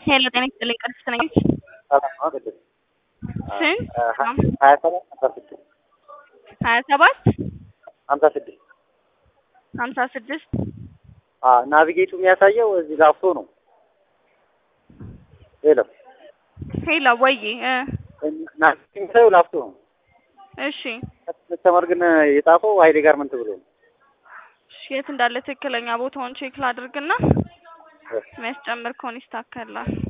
ሄሎ ጤና ይስጥልኝ ቅድስት ነኝ። ሰላም ነው ቅድስት? ስንት? ሀያ ሰባት ሀምሳ ስድስት ሀያ ሰባት ሀምሳ ስድስት ሀምሳ ስድስት ናቪጌቱ የሚያሳየው እዚህ ላፍቶ ነው። ሄሎ ሄሎ ወይ እ ናቪጌቱ የሚያሳየው ላፍቶ ነው። እሺ ከስተመር ግን የጻፈው ሀይሌ ጋርመንት ብሎ ነው። እሺ፣ የት እንዳለ ትክክለኛ ቦታውን ቼክ ላድርግና የሚያስጨምር ከሆነ ይስተካከላል።